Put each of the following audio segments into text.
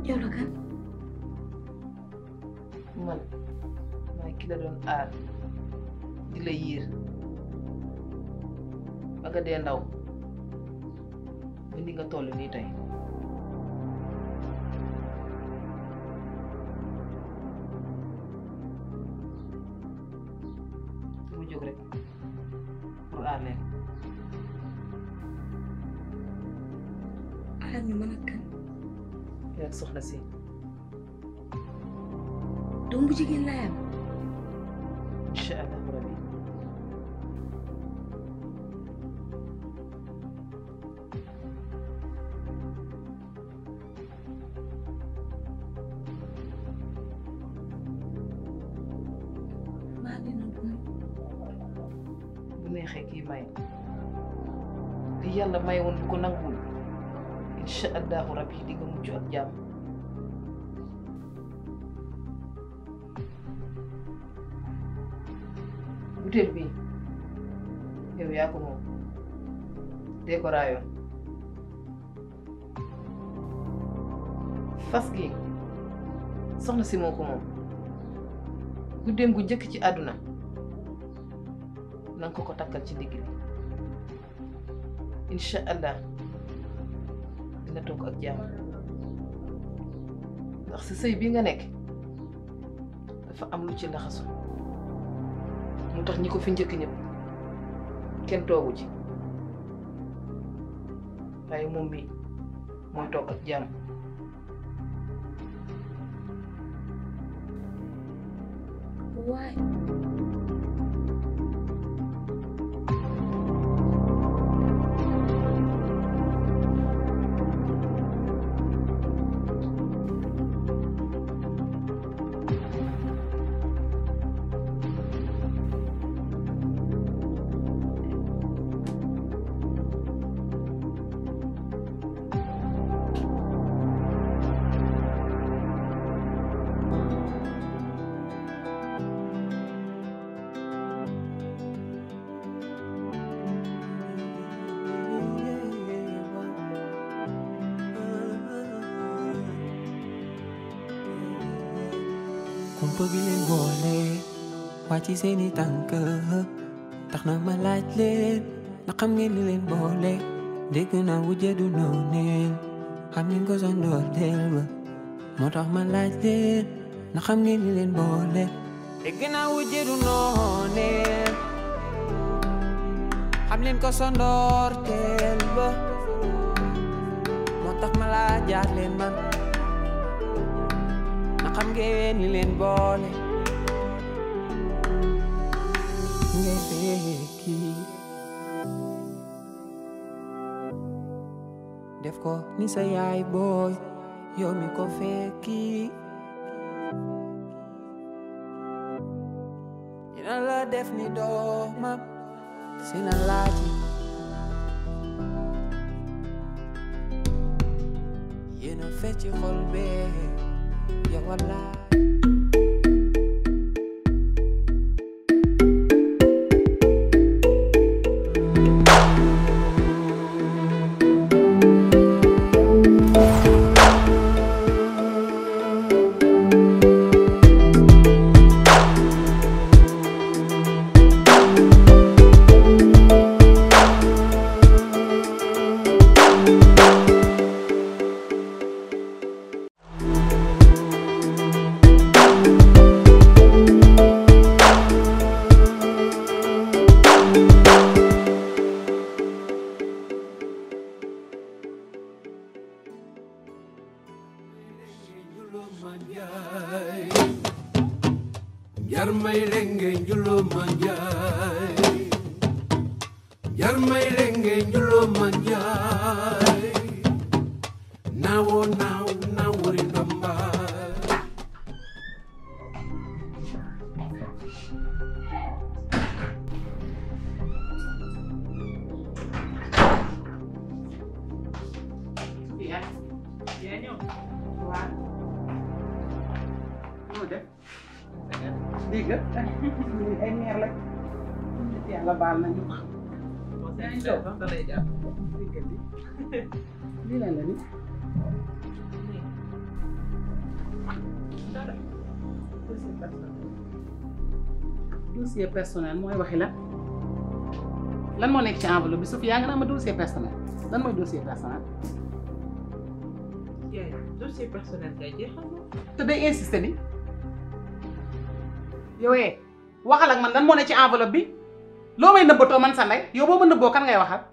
yow la kan man maay ki la doon aar di la yiir ba nga dee ndaw ba ni nga toll nii tey mu jóg rek pour aar leen aar ñu mën a kan yaa soxna si doom bu jigéen laa am incha allah rabbi maa dina bon bu neexee kii may li yàlla may woon bu ko nanguwul incha allahu rabbi di nga mucc ak jàmm butéel bi yow yaa ko moom dee ko raayoon fas gi soxna si moo ko moom guddeem gu njëkk ci àdduna na nga ko ko takkal ci ndigg li incha allah dina toog ak jàmm ndax si sëy bi nga nekk dafa am lu ci laxasu mu tax ñi ko fi njëkk ñëpp kenn toogu ci waaye moom mi mooy toog ak jàmm waaye kumpa bi leen boole wàcc seeni tànk tax na ma laaj leen na xam ngeen li leen boole dégg naa wujje du nooneen xam ngeen ko sa ndoorteel ba moo tax ma laaj leen na xam ngeen li leen boole dégg naa wujje du nooneen xam leen ko sa ndoorteel ba moo tax ma laajaat leen man na xam ngeen li leen boole ngay fekki def ko ni sa yaay booy yow mi ko fekki dina la def ni doomam si na laaji yéena fecci xol bee ya wallaay Jar may lenge njulo manjay Jar may lenge njulo manjay Nawo naw nawori ndomba yaa yaa ñëw waaw moo def dégg nga ay neer la yàlla baal nañu yaa ngi toog da lay jàpp lii lan la ni dara dossier personnel dossier personnel mooy waxi la lan moo nekk ci enveloppe bi Sophie yaa nga naa ma dossier personnel lan mooy dossier personnel yaay dossier personnel kay jeexal na te day insister ni yow eh waxal ak man lan moo ne ci enveloppe bi loo may nëbbatoo man sa ndey yow boo ma nëbboo kan ngay waxal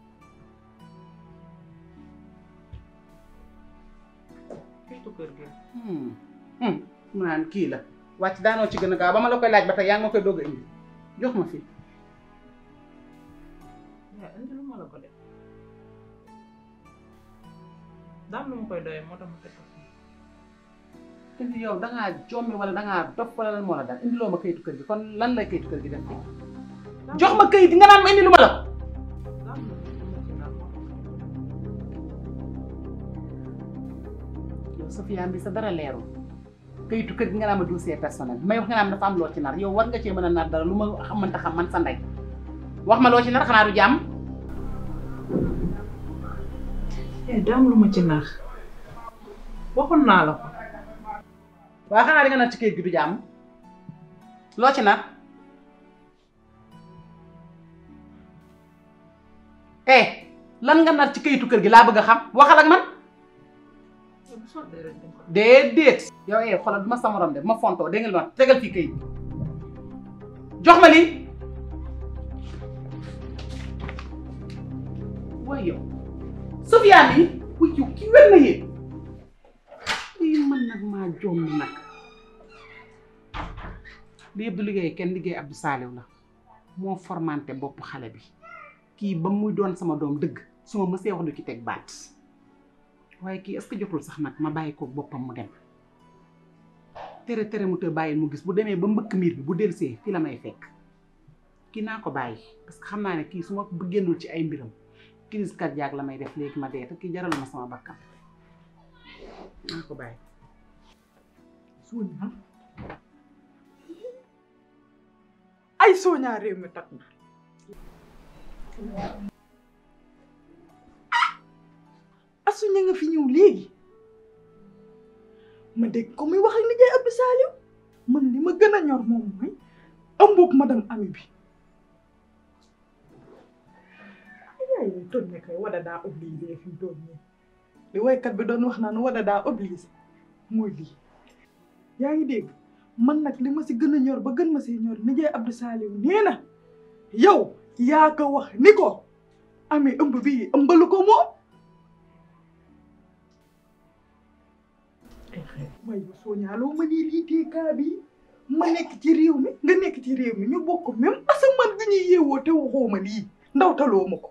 kiitu kër gi hmm hmm mu naan kii la wàcc daanoo ci gën a gaaw ba ma la koy laaj ba tey yaa ngi ma koy doog a indi jox ma fii yaay indi lu ma la ko def daam lu ma koy doyee moo tax ma teg ko fii indi yow dangaa jommi wala dangaa dof wala lan moo la dal indi loo ma kayitu kër gi kon lan lay kayitu kër gi def jox ma kayit nga naan ma indi lu ma la ko daam lu ma ci daal moo tax yow Sofia bi sa dara leerul kayitu kër gi nga naan ma dossier personnel may wax nga naan dafa am loo ci nar yow war nga cee mën a nar dara lu ma xamante xam man sa ndey wax ma loo ci nar xanaa du jàmm eh daam lu ma ci naax waxoon naa la ko waaw xanaa di nga nar ci kayit gi du jàmm loo ci nar eh lan nga nar ci kayitu kër gi laa bëgg a xam waxal ak man yow bu sottee rek dañ ko déedéet yow eh xoolal du ma sa morom de bu ma fontoo dégg nga li ma wax tegal fii kayit jox ma lii waaye yow Sofia bi wuy yow kii wér na yéen lii man nag maa jomm nag li yëpp du liggéey kenn liggéey Abdou Saliou la moo formanté bopp xale bi kii ba muy doon sama doom dëgg su ma mësee wax du ci teg baat waaye kii est-ce que jotul sax nag ma bàyyi ko boppam mu dem tere tere mu te bàyyi mu gis bu demee ba mbëkk miir bi bu delsee fii la may fekk kii naa ko bàyyi parce que xam naa ne kii su ma génnul ci ay mbiram crise cardiaque la may def léegi ma dee te kii jaral ma sama bakkan naa ko bàyyi Sonia ay Sonia réew mi tag na asu ña nga fi ñëw léegi ma dégg ko muy wax ak nijaay Abdou Saliou man li ma gën a ñor moom mooy ëmbug madame Ami bi yaay yooyu toll ne kay wada daa obligé fi mu toll nii li woykat bi doon wax naan wada daa obligé mooy lii yaa ngi dégg man nag li ma si gën a ñor ba gën ma si ñor nijaay Abdou Saliou nee na yow yaa ko wax ni ko amee ëmb bii ëmbalu ko moom waaye yow Sonia loo ma nii lii tee kaa bi ma nekk ci réew mi nga nekk ci réew mi ñu bokk même asamaan gi ñuy yeewoo te waxoo ma lii ndaw taloo ma ko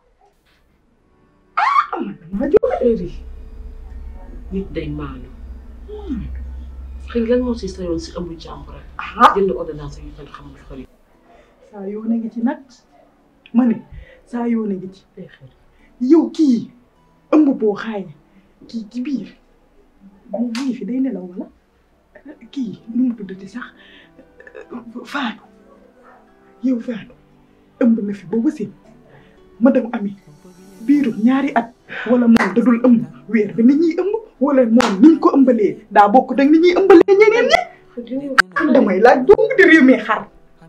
ah man damaa jóg heure yi nit day maanu xëy lan moo si sa yoon si ëmb jàmbur rek ah jënd ordonnance yu kenn xamul xëy saa yoo na ngi ci nag ma ne saa yoo na ngi ci day xëy yow kii ëmb boo xaay kii ci biir moom mu ngi fi day nelaw wala kii nu mu tuddati sax faatu yow faatu ëmb na fi ba wasin madame Ami biirum ñaari at wala moom da dul ëmb weer bi ni ñuy ëmb wala moom niñ ko ëmbalee daa bokk dag ni ñuy ëmbalee ñeneen ñi damay laaj dong di réew mi xar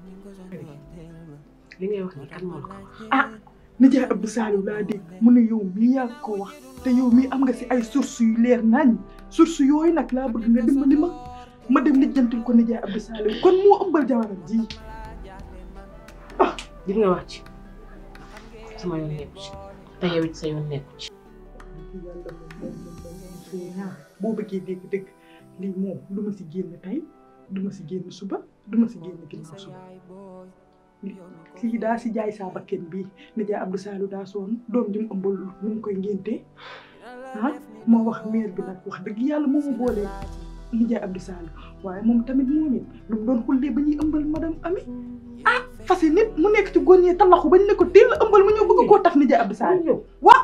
li ngay wax ni kan moo la ko wax ah nijaay Abdou Saliou laa dégg mu ne yow mii yaa ko wax te yow mii am nga si ay source yu leer nañ source yooyu nag laa bëgg nga dimbali ma ma dem lijjantil ko nijaay Abdou Saliou kon moo ëmbal jabaram ji li nga wax ci sama yoon nekku ci te yow it sa yoon nekku ci yàlla moom moom moom moom moom suy ñaar boo bëggee dégg dëgg lii moom du ma si génn tey du ma si génn suba du ma si génn ginnaaw suba lii daa si jaay saa bakken bii nijaay Abdou Saliou daa soon doom ji mu ëmbal nu mu koy ngéntee ah moo wax maire bi nag wax dëgg yàlla moo ma boolee nijaay Abdou Saliou waaye moom tamit moom it lu mu doon xullee ba ñuy ëmbal madame Ami ah fas nit mu nekk ci góor ñee talaxu bañ ne ko teel a ëmbal mu ñëw bëgg koo tax nijaay Abdou Saliou waa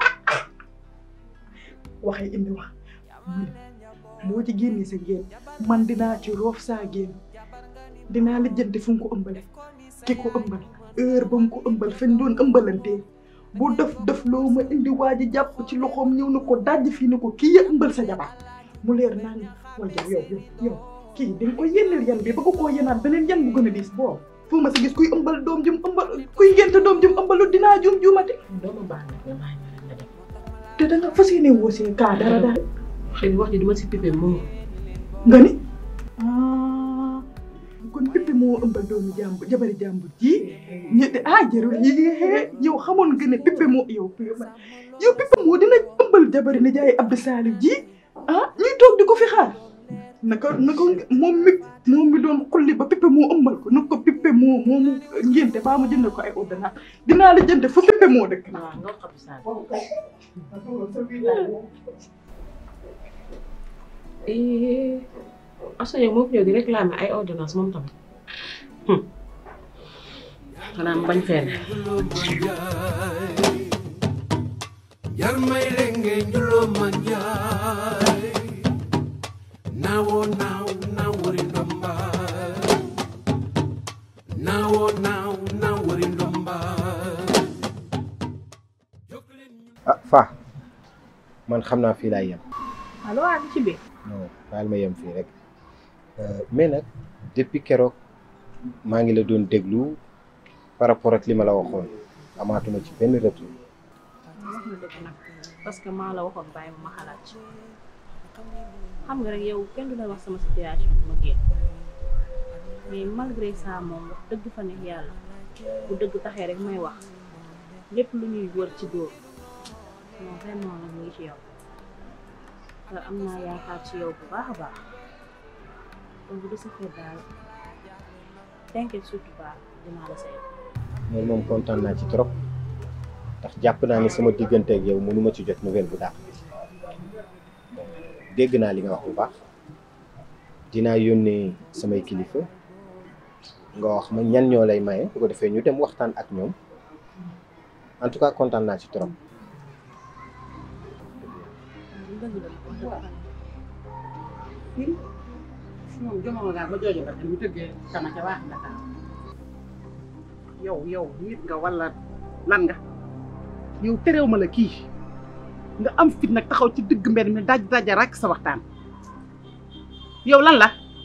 waxee indi wax mu ne moo ci génnee sa génn man dinaa ci roof saa génn dinaa lijjanti fu mu ko ëmbale ki ko ëmbal heure ba mu ko ëmbal fañ doon ëmbalantee bu def def loo ma indi waa ji jàpp ci loxoom ñëw na ko dajj fii ne ko kii ya ëmbal sa jabar mu leer naa ni waaye yow yow yow yow kii di nga ko yénneel yan bi bëgg koo yénaat beneen yan bu gën a diis boobu foo ma si gis kuy ëmbal doom jum ëmbal kuy ngénte doom jum ëmbalu dinaa jum jumati doomu baax na nga bàyyi ma rek nga dem te da nga fas yéene woo si kaa dara dara xëy na wax ji duma si pipe moom nga ni ah kon Pépé moo ëmbal doomu jàmbur jabari jàmbur ji ñu ah jarul yi yow xamoon nga ne Pépé moo yow yow Pépé moo dina ëmbal jabari ne jaay Abdou Salif ji ah ñuy toog di ko fi xaar naka naka moom mi moom mi doon xulli ba Pépé moo ëmbal ko na ko Pépé moo moomu ngénte baa ma jënd ko ay ordonnance dinaa la jënd fu Pépé moo dëkk waaw nga xam saa Assa yow moo fi ñëw di réclamer ay ordonnance moom tamit xanaa mu bañ fee ne jar may renge njulo manjay nawo naw nawori ndomba nawo naw nawori ndomba ah fa man xam naa fii laay yem allo waa ci biir non baal ma yem fii rek mais nag depuis keroog maa ngi la doon déglu par rapport ak li ma la waxoon amaatuma ci benn retour wax na dëgg nag parce que maa la waxoon bàyyi ma ma xalaat ci xam nga rek yow kenn du la wax sama situation ma génn mais malgré ça moom wax dëgg fa neex yàlla bu dëgg taxee rek may wax lépp lu ñuy wër ci dóor non vraiment nag mu ngi ci yow te am naa yaakaar ci yow bu baax a baax donc de ce fait daal t'inquiète surtout pas dinaa la say moom moom kontaan naa ci trop ndax jàpp naa ni sama diggante ak yow mënuma ci jot nouvelle bu daax dégg naa li nga wax bu baax dinaa yónnee samay kilifa nga wax ma ñan ñoo lay maye bu ko defee ñu dem waxtaan ak ñoom en tout cas kontaan naa ci trop. dëgg la wax dëgg fa neex fii moom jomo nga ba jooju ba mu tëggee sama ca waax nga taal yow yow nit nga wala lan nga yow terew ma la kii nga am fit nag taxaw ci digg mbedd mi daj daja rek sa waxtaan yow lan la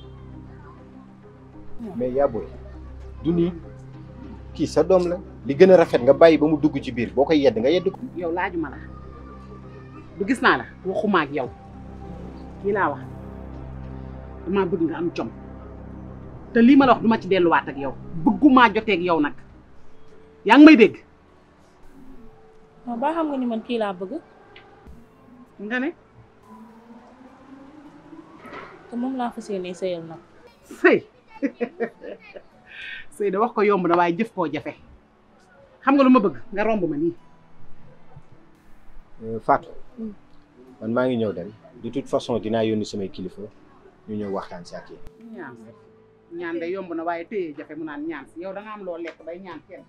mais yaa booy du nii kii sa doom la li gën a rafet nga bàyyi ba mu dugg ci biir boo koy yedd nga yedd ko. yow laajuma la du gis naa la waxuma ak yow kii laa wax damaa bëgg nga am jom te lii ma la wax duma ci delluwaat ak yow bëggumaa joteeg yow nag yaa ngi may dégg non ba xam nga ni man kii laa bëgg nga ne te moom laa fas yéenee sëyal nag sëy sëy da wax ko yomb na waaye jëf koo jafe xam nga lu ma bëgg nga romb ma nii Fatou man maa ngi ñëw dem de toute façon dinaa yónni samay kilifa ñu ñëw waxtaan si ak yéen. ñaan ñaan de yomb na waaye téye jafe mu naan ñaan si yow da nga am loo lekk bay ñaan kenn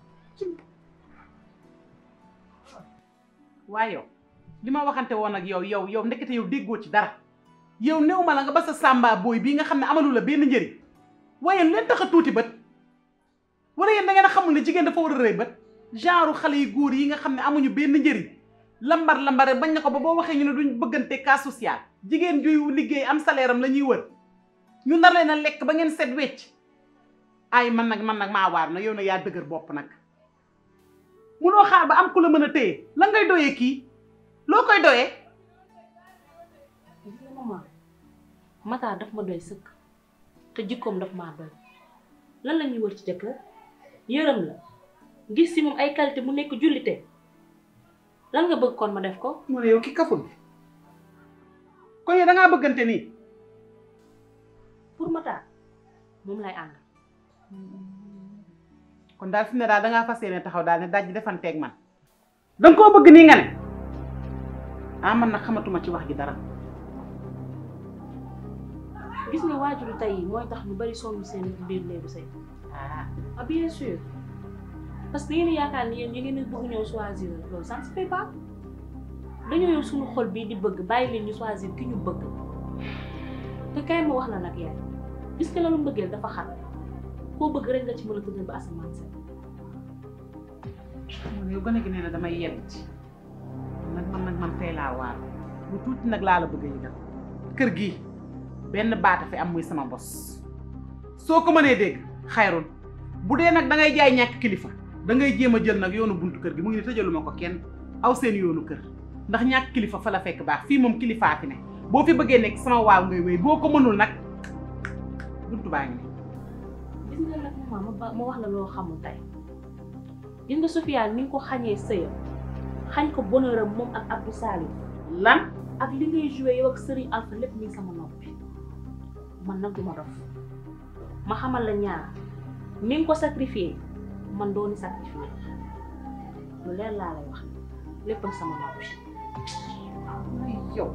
waaye yow li ma waxante woon ak yow yow yow ndekete yow déggoo ci dara yow néew ma la nga ba sa sàmba booy bii nga xam ne amalu la benn njëriñ waaye leen tax a tuuti bët wala yéen da ngeen a xamul ne jigéen dafa war a rëy bët genre xale yu góor yi nga xam ne amuñu benn njëriñ lambar lambare bañ na ko ba boo waxee ñu ne duñ bëggante cas social jigéen juy liggéey am salaire am la ñuy wër ñu nar leen a lekk ba ngeen set wecc ay man nag man nag maa waar na yow na yaa dëgër bopp nag munoo xaar ba am ku la mën a téye la ngay doyee kii loo koy doyee gis nga maman Matar daf ma doy sëkk te jikkoom daf maa doy lan la ñuy wër ci jëkkër yërëm la gis si moom ay qualité mu nekk jullite lan nga bëgg kon ma def ko mu ne yow ki kaful kon yow da ngaa bëggante nii pour Matar moom lay ànd kon daal fi ne daal da ngaa fas yéene taxaw daal ne daj defanteeg man da nga koo bëgg nii nga ne ah man nag xamatuma ci wax ji dara gis nga waajuru tey yi mooy tax ñu bari sonn seen biir néegu sëy ah ah bien sûr parce que yéen yaakaar ni yéen yi ngeen bëgg ñëw choisir loolu ça ne se fait pas dañoo yow suñu xol bii di bëgg bàyyi leen ñu choisir ki ñu bëgg te kay ma wax la nag yaay gis nga loolu mbëggeel dafa xat koo bëgg rek nga ci mën a tëddal ba asamaan set mu ne yow gën a gi nee na damay yedd ci nag man nag man tey laa waar lu tuuti nag laa la bëgg a yëgal kër gii benn baata fi am muy sama bos soo ko mënee dégg xayrul bu dee nag da ngay jaay ñàkk kilifa da ngay jéem a jël nag yoonu buntu kër gi mu ngi ne tëjaluma ko kenn aw seen yoonu kër ndax ñàkk kilifa fa la fekk baax fii moom kilifaa fi ne boo fi bëggee nekk sama waaw ngay wéy boo ko mënul nag buntu baa ngi ne gis nga nag maman ma ba ma wax la loo xamul tey gis nga Sofiane ni nga ko xañee sëyam xañ ko bonheur am moom ak Abdou Salim lan ak li ngay joué yow ak Serigne Alpha lépp mi ngi sama noppi man nag du ma dof ma xamal la ñaar ni nga ko sacrifié man dooni sacrifié lu leer laa lay wax lépp ak sama noppi yow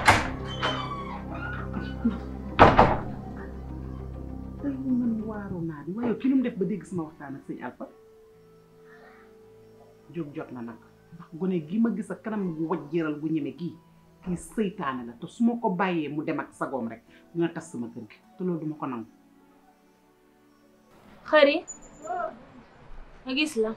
tey man waaru naa di waaye ki lu mu def ba dégg sama waxtaan ak sëñ Alpha jóg jot na nag ndax gone gi ma gis a kanam gu wajjeeral gu ñeme gii kii seytaane la te su ma ko bàyyee mu dem ak sagoom rek dina tas sama kër gi te loolu duma ko nangu xëri nga gis la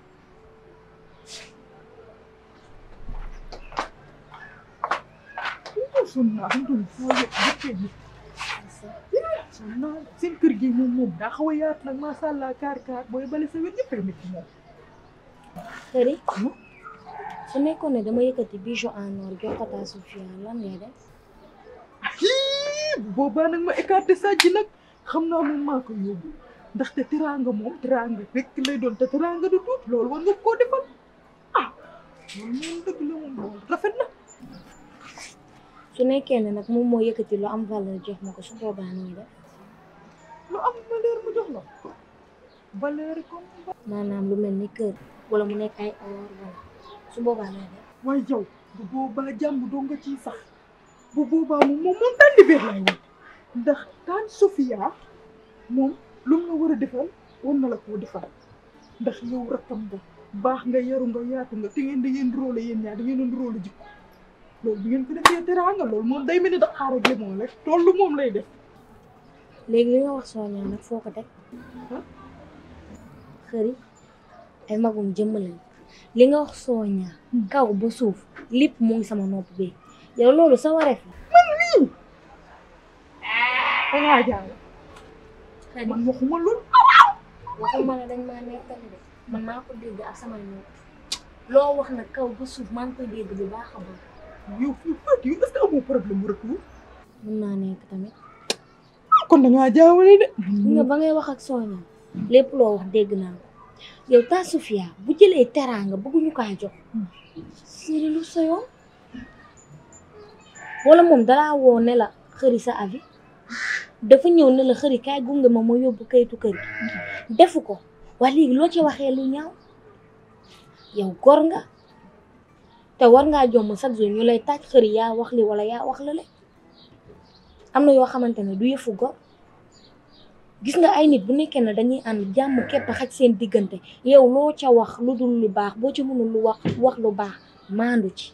sonn naa xam nga foo yëg jëkkee ji sonn naa seen kër gi moom moom daa xaw a yaatu nag macha allah kaar kaar booy bale sa wet ñëpp a nekk moom. xëri su nekkoon ne dama yëkkati bijou en or jox ko taa Sofia lan ngay def bu boobaa nag ma écarté sàcc nag xam naa moom maa ko yóbbu ndaxte teraanga moom teraanga rek lay doon te teraanga du tuut loolu war nga koo defal ah loolu moom dëgg la moom loolu rafet na. su nekkee ne nag moom moo yëkkati lu am valeur jox ma ko su boobaa nooy def lu am valeur mu jox la valeur comme. maanaam lu mel ni kër wala mu nekk ay or wala su boobaa nooy def waaye yow bu boobaa jàmm doo nga ciy sax bu boobaa moom moom moom tànn biir lay woon ndax taan Sofia moom lu mu la war a defal war na la koo defal ndax yow rakkam nga baax nga yaru nga yaatu nga te ngeen da ngeen róole yéen ñaar da ngeen doon róole jikko loolu bi ngeen ko defee teraanga loolu moom day mel ni Dakar ak limon rek tollu moom lay def. léegi li nga wax sooñaa nag foo ko teg xëri ay magum jëmm lañ li nga wax sooñaa kaw ba suuf lépp mu ngi sama nopp bi yow loolu sa wareef la man mii dangaa jaay man waxuma loolu waxuma la dañ maa nekkal de man maa ko dégg ak samay nopp loo wax nag kaw ba suuf maa ngi koy dégg bu baax a baax yow fii Fatou yow est-ce que amoo problème mu retour mën naa nekk tamit kon dangaa jaawale de nga ba ngay wax ak sooñaa lépp loo wax dégg naa ko yow taa Sofia bu jëlee teraanga bëgguñu kaa jox siri lu sa yoon wala moom dalaa woo ne la xëri sa avis dafa ñëw ne la xëri kaay gunge ma ma yóbbu kayitu kër gi defu ko waa léegi loo ci waxee lu ñaaw yow gor nga te war ngaa jomm chaque jour ñu lay taaj xëri yaa wax li wala yaa wax la le am na yoo xamante ne du yëfu gor gis nga ay nit bu nekkee ne dañuy ànd jàmm képp xaj seen diggante yow loo ca wax lu dul lu baax boo ci mënul lu wax wax lu baax maandu ci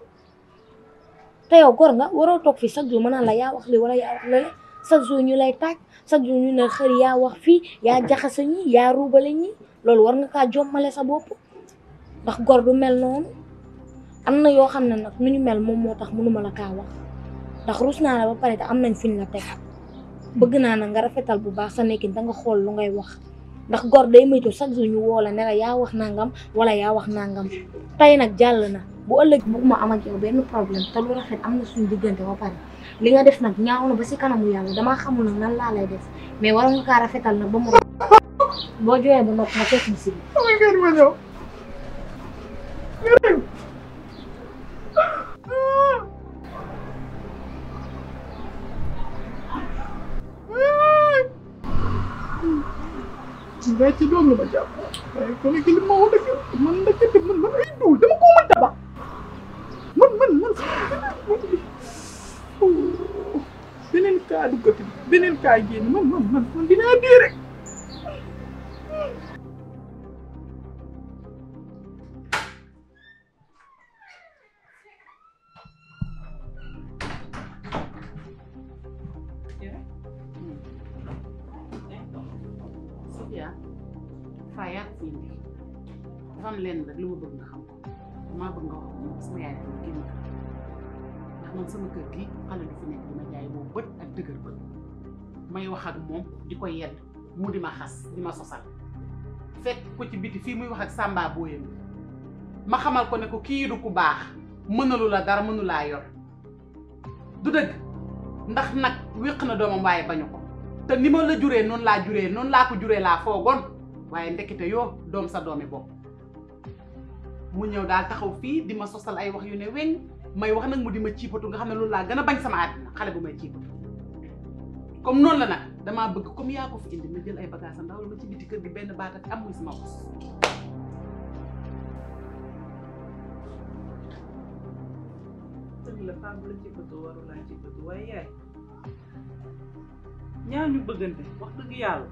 te yow gor nga waroo toog fii chaque jour ma naan la yaa wax li wala yaa wax lale chaque jour ñu lay taaj chaque jour ñu ne xëri yaa wax fii yaa jaxase ñi yaa ruubale ñi loolu war nga kaa jommale sa bopp ndax gor du mel noonu am na yoo xam ne nag nu ñu mel moom moo tax mënuma la kaa wax ndax rus naa la ba pare te am nañ fiñ la teg bëgg naa na nga rafetal bu baax sa nekkin da nga xool lu ngay wax ndax gor day moytu chaque jour ñu woo la ne la yaa wax nangam wala yaa wax nangam tey nag jàll na bu ëllëg bëgguma am ak yow benn problème te lu rafet am na suñu diggante ba pare li nga def nag ñaaw na ba si kanamu yàlla damaa xamul nag nan laa lay def mais waroon nga kaa rafetal nag ba mu boo jooyee ba noppi nga fekk mu si damay gën ma ñëw ngay ci doom la ma jàpp waaye kon ki li ma wax dëgg man dëgg man man ay duul dama ko mën tabax man man man beneen kaa duggati beneen kaa génn man man man man dinaa dee rek Sofia faa yaa ko fi indi dafa am lenn rek lu ma bëgg nga xam ko damaa bëgg nga wax ko sama yaay dafa génn kër ndax man sama kër gi xale du fi nekk dima jaay boobu bët ak dëgër bët may wax ak moom di ko yedd mu di ma xas di ma sosal fekk ko ci biti fii muy wax ak sàmba booyam ma xamal ko ne ko kii du ku baax mënalu la dara mënu laa yor du dëgg ndax nag wéq na doomam waaye bañu ko te ni ma la juree noonu laa juree noonu laa ko juree laa foogoon waaye ndekete yoo doom sa doomi bopp mu ñëw daal taxaw fii di ma sosal ay wax yu ne weñ may wax nag mu di ma ciipatu nga xam ne loolu laa gën a bañ sama àddina xale bu may ciipatu comme noonu la nag damaa bëgg comme yaa ko fi indi ma jël ay bagages am ndaw ma ci biti kër gi benn baat ak am muy sama bos dëgg la femme bu la ci bëgg waru laa ci bëgg waaye yaay ñaar ñu bëggante wax dëgg yàlla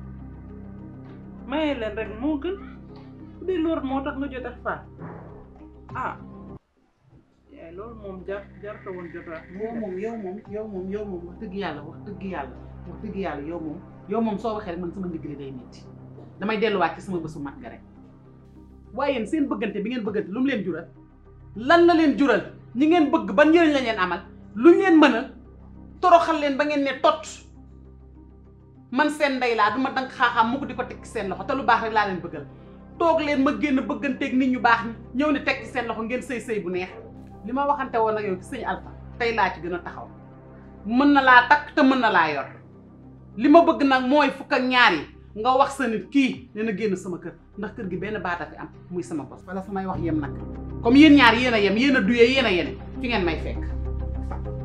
maye leen rek moo gën bu dee loolu moo tax nga jot ak faat ah yaay loolu moom jar jar ko woon jot ak yow moom yow moom yow moom yow moom wax dëgg yàlla wax dëgg yàlla wax dëgg yàlla yow moom yow moom soo waxee rek man sama ndigg li day metti damay delluwaat ci sama bésu mat ga rek waaye yéen seen bëggante bi ngeen bëggante lu mu leen jural lan la leen jural ñi ngeen bëgg ban njëriñ la leen amal lu ñu leen mënal toroxal leen ba ngeen ne tot man seen ndey laa du ma danga xaaxaam mu ko di ko teg ci seen loxo te lu baax rek laa leen bëggal toog leen ma génn bëgganteeg nit ñu baax ñi ñëw ni teg ci seen loxo ngeen sëy sëy bu neex li ma waxante woon ak yow ci sëñ Alpha tey laa ci gën a taxaw mën na laa takk te mën na laa yor li ma bëgg nag mooy fukk ak ñaar yi nga wax sa nit kii dina génn sama kër ndax kër gi benn baata fi am muy sama bos wala samay wax yem nag comme yéen ñaar yéen a yem yéen a duyee yéen a yene fi ngeen may fekk